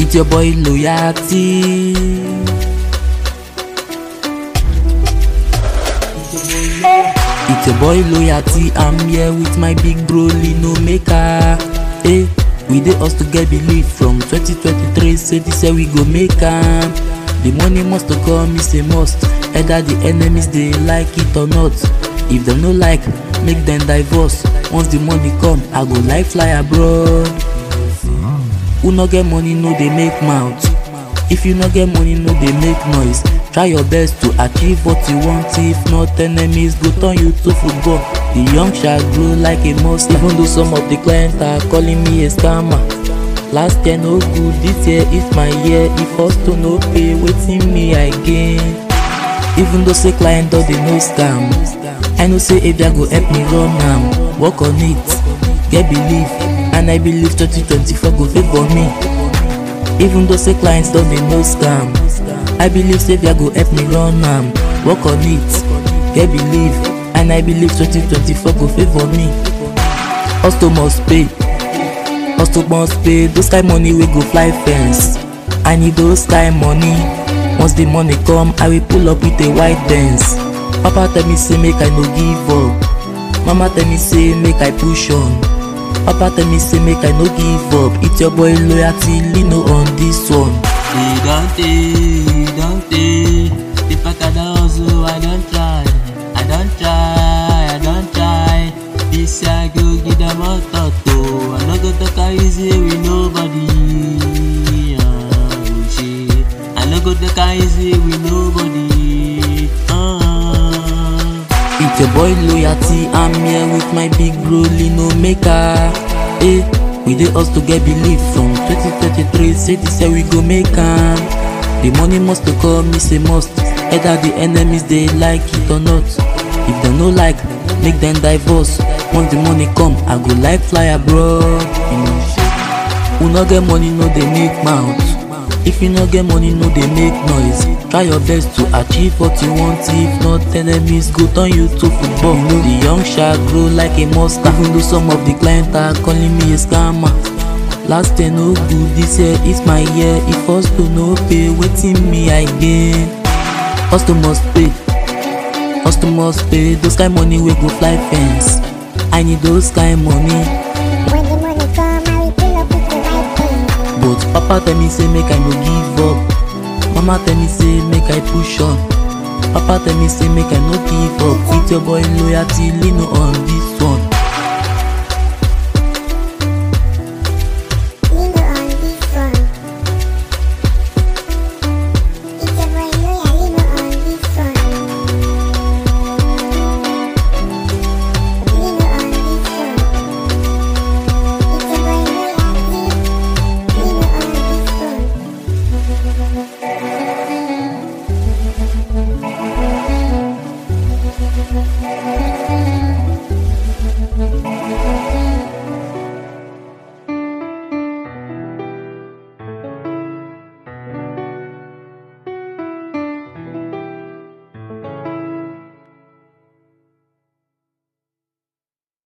It's your boy loyalty. It's your boy loyalty. I'm here with my big bro Lino Maker. Hey, we dey us to get belief from 2023. Say this year we go make am. The money must to come, is a must. Either the enemies they like it or not. If them no like, make them divorce. Once the money come, I go like fly abroad. Who no get money no dey make mouth. If you no get money no dey make noise. Try your best to achieve what you want. If not, enemies go turn you to football. The young shall grow like a monster. Even though some of the clients are calling me a scammer. Last year no good, this year is my year. If us to no pay, waiting me I gain. Even though say client don dey no scam. I know say Abia go help me run am. Work on it, get belief, and I believe 2024 go favour me. Even though say clients don dey no scam. I believe say Abia go help me run am. Work on it, get belief, and I believe 2024 go favour me. Hustle must pay. Hustle must pay. Those kind money wey go fly fence. I need those kind money. Once the money come, I will pull up with a white dance. Papa tell me say make I no give up. Mama tell me say make I push on. Papa tell me say make I no give up. It's your boy loyalty, Lino on this one. E don tey, e don tey. The fact I don hustle, I don try. I don try, I don try. This year I go give them all thought oh. I no go talk am easy with nobody. Ah, oh shit. I no go talk am easy with nobody. Ah. It's your boy loyalty, I'm here with my big bro Lino Maker. Hey, we dey us to get belief from 2023. Say this year we go make am. The money must to come, is a must. Either the enemies they like it or not. If they no like, make them divorce. Once the money come, I go like fly abroad. You know. Who no get money no dey make mouth. If you no get money no dey make noise. Try your best to achieve what you want. If not, enemies go turn you to football. You know, the young shall grow like a monster. Even though some of the clients are calling me a scammer. Last year no good, this year is my year. If us to no pay, waiting me I gain. Us to must pay. Us to must pay. Those kind money we go fly fence. I need those kind money. When the money come, I will pull up with the right thing. But papa tell me say make I no give up. Mama tell me say make I push on. Papa tell me say make I no give up. With your boy loyalty, Lino on this one.